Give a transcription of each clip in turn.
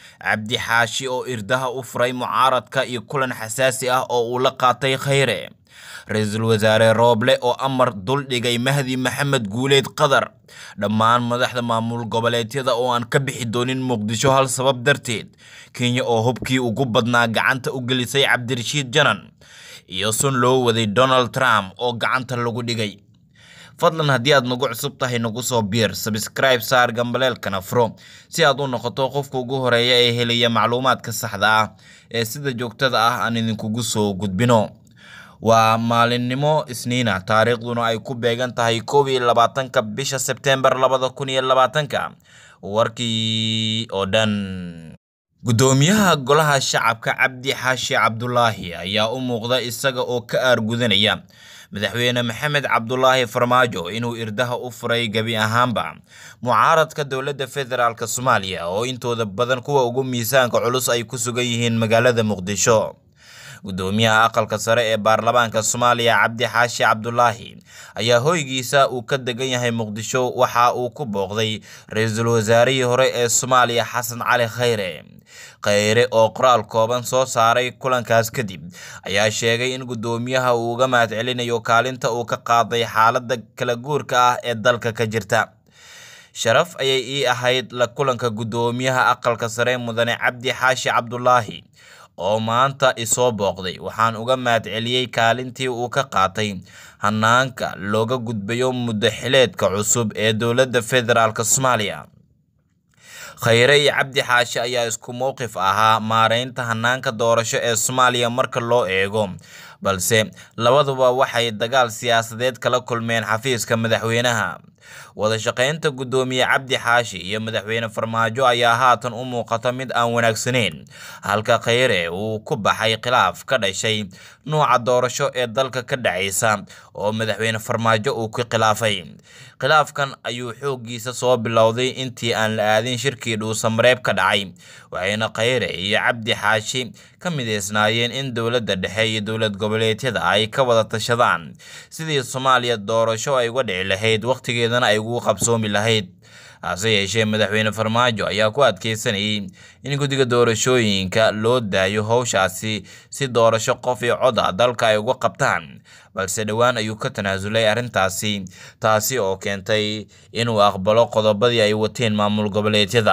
cabdi xaashi oo irdaha u furay mucaaradka iyo kulan xasaasi ah oo uu la qaatay khayre ra-iisul wasaare rooble oo amar duldhigay mahdi maxamed guuleed qadar dhammaan madaxda maamul goboleedyada oo aan ka bixi doonin muqdisho hal sabab darteed kenya oo hubkii ugu badnaa gacanta u gelisay cabdirashiid janan iyo sun loo waday donald trump oo gacanta lagu dhigay fadlan haddii aad nagu cusub tahay nagu soo biir sabskribe saar gambaleelkana furo si aad u noqoto qofka ugu horeeya ee helaya macluumaadka saxda ah ee sida joogtada ah aan idinkugu soo gudbino waa maalinimo isniina taariikhduna ay ku beegan tahay koob iyo labaatanka bisha sebtembar labada kun iyo labaatanka warkii oo dhan guddoomiyaha golaha shacabka cabdi xaashi cabdulaahi ayaa u muuqda isaga oo ka aargudanaya madaxweyne maxamed cabdulaahi farmaajo inuu irdaha u furay gebi ahaanba mucaaradka dowladda federaalk soomaaliya oo intooda badan kuwa ugu miisaanka culus ay ku sugan yihiin magaalada muqdisho guddoomiyaha aqalka sare ee baarlamaanka soomaaliya cabdi xaashi cabdulaahi ayaa hoygiisa uu ka degan yahay muqdisho waxa uu ku booqday ra-iisul wasaarihii hore ee soomaaliya xasan cali khayre khayre oo qoraal kooban soo saaray kulankaas kadib ayaa sheegay in guddoomiyaha uu uga mahadcelinayo kaalinta uu ka qaaday xaaladda kala guurka ah ee dalka ka jirta sharaf ayay ii ahayd la kulanka guddoomiyaha aqalka sare mudane cabdi xaashi cabdulaahi oo maanta isoo booqday waxaan uga mahadceliyey kaalintii uu ka qaatay hanaanka looga gudbayo muddo xileedka cusub ee dowladda federaalk soomaaliya khayre iyo cabdi xaashi ayaa isku mowqif ahaa maareynta hanaanka doorasho ee soomaaliya marka loo eego balse labaduba waxay dagaal siyaasadeed kala kulmeen xafiiska madaxweynaha wada shaqeynta guddoomiye cabdi xaashi iyo madaxweyne farmaajo ayaa haatan u muuqata mid aan wanaagsaneyn halka khayre uu ku baxay khilaaf ka dhashay nuuca doorasho ee dalka ka dhacaysa oo madaxweyne farmaajo uu ku khilaafay khilaafkan ayuu xooggiisa soo bilowday intii aan la aadin shirkii dhuusamareeb ka dhacay waxayna khayre iyo cabdi xaashi ka mideysnaayeen in dowladda dhexe iyo dowlad goboleedyada ay ka wada tashadaan sidii soomaaliya doorasho ay uga dhici lahayd wakhtigeedana ay ugu qabsoomi lahayd hase yeeshee madaxweyne farmaajo ayaa ku adkeysanayay in guddiga doorashooyinka loo daayo howshaasi si doorasho qof iyo cod a dalka ay uga qabtaan balse dhowaan ayuu ka tanaasulay arrintaasi taasi oo keentay inuu aqbalo qodobadii ay wateen maamul goboleedyada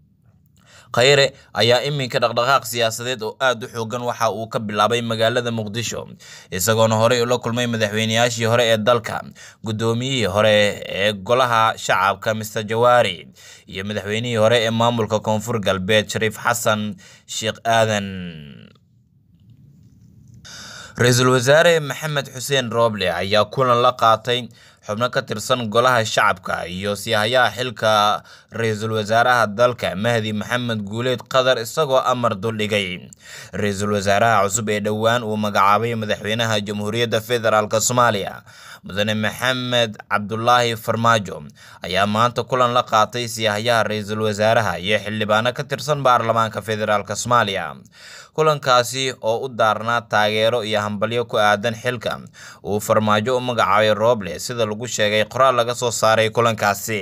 khayre ayaa iminka dhaqdhaqaaq siyaasadeed oo aada u xoogan waxa uu ka bilaabay magaalada muqdisho isagoona horey ula kulmay madaxweyneyaashii hore ee dalka guddoomiyihii hore ee golaha shacabka mister jawaari iyo madaxweynihii hore ee maamulka koonfur galbeed shariif xasan sheekh aadan ra-iisul wasaare maxamed xuseen rooble ayaa kulan la qaatay xubno ka tirsan golaha shacabka iyo siyahayaha xilka ra-iisul wasaaraha dalka mahdi maxamed guuleed qadar isagoo amar duldhigay ra-iisul wasaaraha cusub ee dhowaan uu magacaabay madaxweynaha jamhuuriyadda federaalk soomaaliya mudane maxamed cabdulaahi farmaajo ayaa maanta kulan la qaatay siyahayaha ra-iisul wasaaraha iyo xildhibaano ka tirsan baarlamaanka federaalk soomaaliya kulankaasi oo u daarnaa taageero iyo hambalyo ku aadan xilka uu farmaajo u magacaabay rooble sida lagu sheegay qoraal laga soo saaray kulankaasi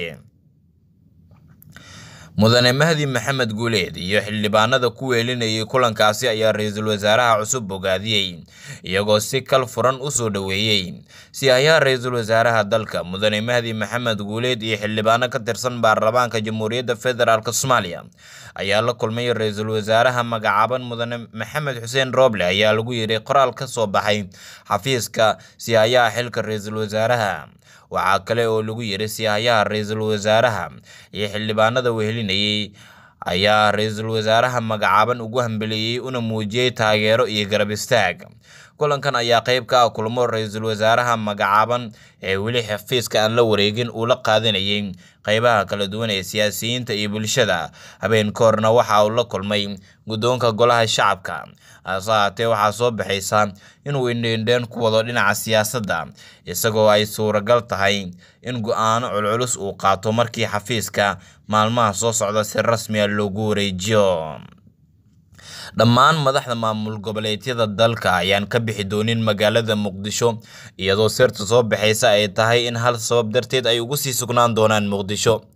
mudane mahdi maxamed guuleed iyo xildhibaanada ku weelinayay kulankaasi ayaa ra-iisul wasaaraha cusub bogaadiyey iyagoo si kal furan u soo dhoweeyey siyahayaha ra-iisul wasaaraha dalka mudane mahdi maxamed guuleed iyo xildhibaano ka tirsan baarlamaanka jamhuuriyadda federaalk soomaaliya ayaa la kulmay ra-iisul wasaaraha magacaaban mudane maxamed xuseen rooble ayaa lagu yidhi qoraal ka soo baxay xafiiska siyahayaha xilka ra-iisul wasaaraha waxaa kale oo lagu yidhi siyahayaha ra-iisul wasaaraha iyo xildhibaanada wehelinayay ayaa ra-iisul wasaaraha magacaaban ugu hambeliyey una muujiyey taageero iyo garab istaag kulankan ayaa qeyb ka ah kulmo ra-iisul wasaaraha magacaaban ee weli xafiiska aan la wareegin uu la qaadanayay qeybaha kala duwan ee siyaasiyiinta iyo bulshada habeen ka horna waxa uu la kulmay guddoonka golaha shacabka hase haatee waxaa soo baxaysa inuu indheindheen ku wado dhinaca siyaasadda isagoo ay suuragal tahay in go-aano culculus uu qaato markii xafiiska maalmaha soo socda si rasmiya loogu wareejiyo dhammaan madaxda maamul goboleedyada dalka ayaan ka bixi doonin magaalada muqdisho iyadoo sirta soo baxaysa ay tahay in hal sabab darteed ay ugu sii sugnaan doonaan muqdisho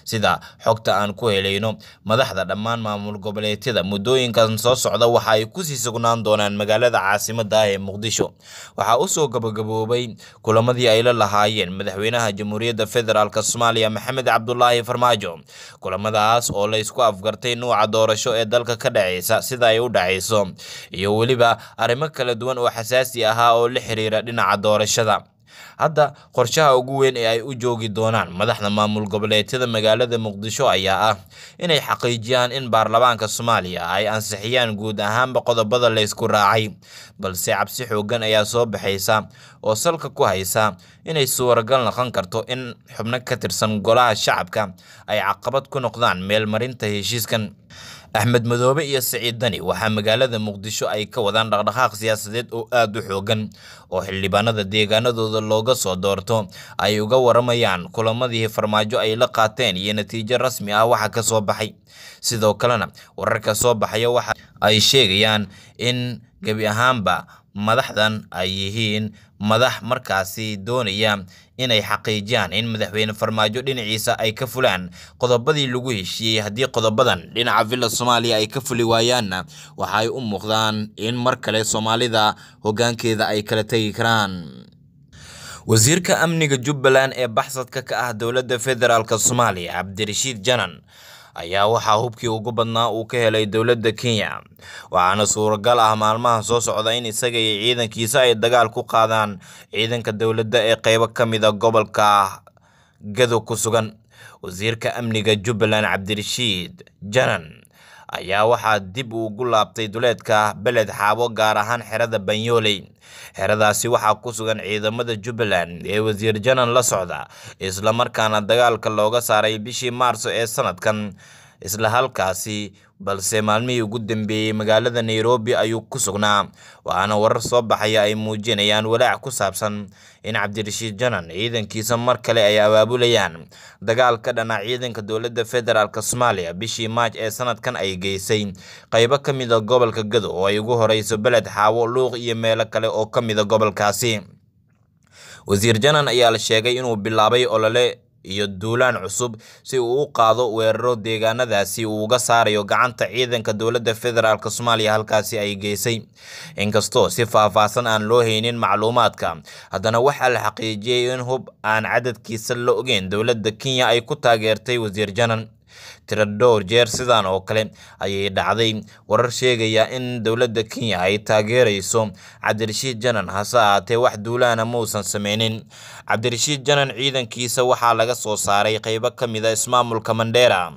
sida xogta aan ku helayno madaxda dhammaan maamul goboleedyada muddooyinkan soo socda waxa ay kusii sugnaan doonaan magaalada caasimada ah ee muqdisho waxaa usoo gabagaboobay kulamadii ay la lahaayeen madaxweynaha jamhuuriyadda federaalk soomaaliya maxamed cabdulaahi farmaajo kulamadaas oo la isku afgartay nuuca doorasho ee dalka ka dhaceysa sida ay u dhaceyso iyo weliba arrimo kala duwan oo xasaasi ahaa oo la xiriira dhinaca doorashada hadda qorshaha ugu weyn ee ay u joogi doonaan madaxda maamul goboleedyada magaalada muqdisho ayaa ah inay xaqiijiyaan in baarlamaanka soomaaliya ay ansixiyaan guud ahaanba qodobada la ysku raacay balse cabsi xoogan ayaa soo baxaysa oo salka ku haysa inay suuragal noqon karto in xubno ka tirsan golaha shacabka ay caqabad ku noqdaan meelmarinta heshiiskan axmed madoobe iyo siciid dani waxaa magaalada muqdisho ay ka wadaan dhaqdhaqaaq siyaasadeed oo aada u xoogan oo xildhibaanada deegaanadooda looga soo doorto ay uga waramayaan kulamadii farmaajo ay la qaateen iyo natiijo rasmi ah waxa ka soo baxay sidoo kalena wararka soo baxaya waxa ay sheegayaan in gebi ahaanba madaxdan ay yihiin madax markaasi doonaya inay xaqiijiyaan in madaxweyne farmaajo dhinaciisa ay ka fulaan qodobadii lagu heshiiyey haddii qodobadan dhinaca villa soomaaliya ay ka fuli waayaanna waxa ay u muuqdaan in mar kale soomaalida hoggaankeeda ay kala tegi karaan wasiirka amniga jubbaland ee baxsadka ka ah dowladda federaalk soomaaliya cabdirashiid janan ayaa waxaa hubkii ugu badnaa uu ka helay dowladda kenya waxaana suuragal ah maalmaha soo socda in isaga iyo ciidankiisa ay dagaal ku qaadaan ciidanka dowladda ee qeybo ka mid a gobolka gado ku sugan wasiirka amniga jubbaland cabdirashiid janan ayaa waxaa dib ugu laabtay duleedka beled xaabo gaar ahaan xerada banyooley xeradaasi waxaa ku sugan ciidamada jubbaland ee wasiir janan la socda islamarkaana dagaalka looga saaray bishii maarso ee sanadkan isla halkaasi balse maalmihii ugu dambeeyey magaalada nairobi ayuu ku sugnaa waxaana warar soo baxaya ay muujinayaan walaac ku saabsan in cabdirashiid janan ciidankiisa mar kale ay abaabulayaan dagaal ka dhana ciidanka dowladda federaalk soomaaliya bishii maaj ee sanadkan ay geysay qeybo ka mid a gobolka gado oo ay ugu horeyso beled xaawo luuq iyo meelo kale oo ka mid a gobolkaasi wasiir janan ayaa la sheegay inuu bilaabay olole iyo duulaan cusub si uu u qaado weeraro deegaanadaasi uu uga saarayo gacanta ciidanka dowladda federaalk soomaaliya halkaasi ay geysay inkastoo si faahfaahsan aan loo haynin macluumaadka haddana waxaa la xaqiijiyey in hub aan cadadkiisa la ogeyn dowladda kenya ay ku taageertay wasiir janan tiro dhowr jeer sidan oo kale ayay dhacday warar sheegaya in dowladda kenya ay taageerayso cabdirashiid janan hase ahaatee wax duulaana mausan sameynin cabdirashiid janan ciidankiisa waxaa laga soo saaray qeybo ka mid a ismaamulka mandheera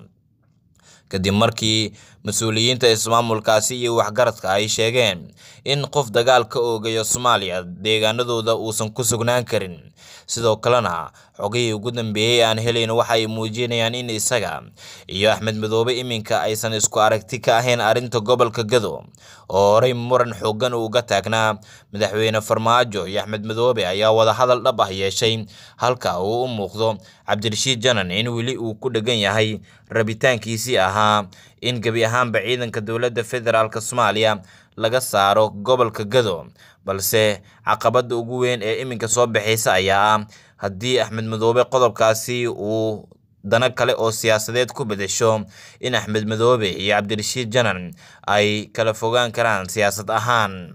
kadib markii mas-uuliyiinta ismaamulkaasi iyo waxgaradka ay sheegeen in qof dagaal ka oogayo soomaaliya deegaanadooda uusan ku sugnaan karin sidoo kalena xogihii ugu dambeeyey aan helayn waxa ay muujinayaan in isaga iyo axmed madoobe iminka aysan isku aragti ka ahayn arrinta gobolka gado oo horey muran xoogan uga taagnaa madaxweyne farmaajo iyo axmed madoobe ayaa wadahadal dhab ah yeeshay halka uu u muuqdo cabdirashiid janan in weli uu ku dhegan yahay rabitaankiisii ahaa in gebi ahaanba ciidanka dowladda federaalk soomaaliya laga saaro gobolka gado balse caqabadda ugu weyn ee iminka soo baxaysa ayaa ah haddii axmed madoobe qodobkaasi uu dano kale oo siyaasadeed ku bedesho in axmed madoobe iyo cabdirashiid janan ay kala fogaan karaan siyaasad ahaan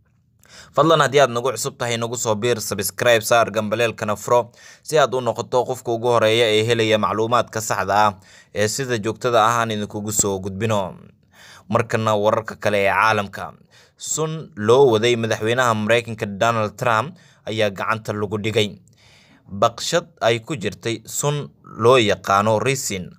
fadlan haddii aad nagu cusub tahay nagu soo biir sabscribe saar gambaleelkana furo si aad u noqoto qofka ugu horeeya ee helaya macluumaadka saxda ah ee sida joogtada ah aan idinkugu soo gudbino markana wararka kale ee caalamka sun loo waday madaxweynaha mareykanka donald trump ayaa gacanta lagu dhigay baqshad ay ku jirtay sun loo yaqaano risin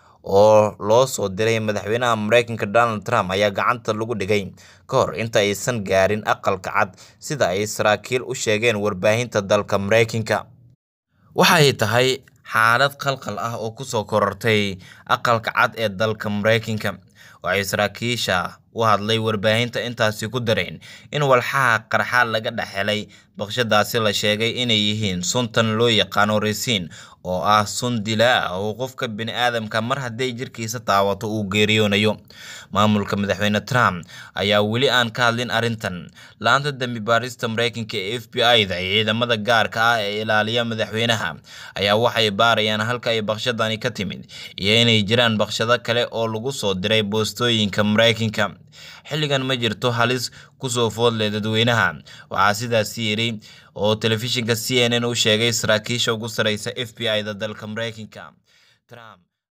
oo loo soo diray madaxweynaha mareykanka donald trump ayaa gacanta lagu dhigay ka hor inta aysan gaarin aqalka cad sida ay saraakiil u sheegeen warbaahinta dalka mareykanka waxay tahay xaalad qalqal ah oo kusoo korortay aqalka cad ee dalka mareykanka waxay saraakiisha u hadlay warbaahinta intaasi ku dareen in walxaha qarxa laga dhex helay baqshadaasi la sheegay inay yihiin suntan loo yaqaano resiin oo ah sun dilaa ah oo qofka bini'aadamka mar hadday jirkiisa taawato uu geeriyoonayo maamulka madaxweyne trump ayaa weli aan ka hadlin arrintan la-anta dembi baarista mareykanka ee f b i da iyo ciidamada gaarka ah ee ilaaliya madaxweynaha ayaa waxay baarayaan halka ay baqshadani ka timid iyo inay jiraan baqshado kale oo lagu soo diray boostooyinka mareykanka xilligan ma jirto halis kusoo foodleh dadweynaha waxaa sidaasi yidhi oo telefishinka c n n u sheegay saraakiisha ugu sareysa f b i da dalka mareykanka trump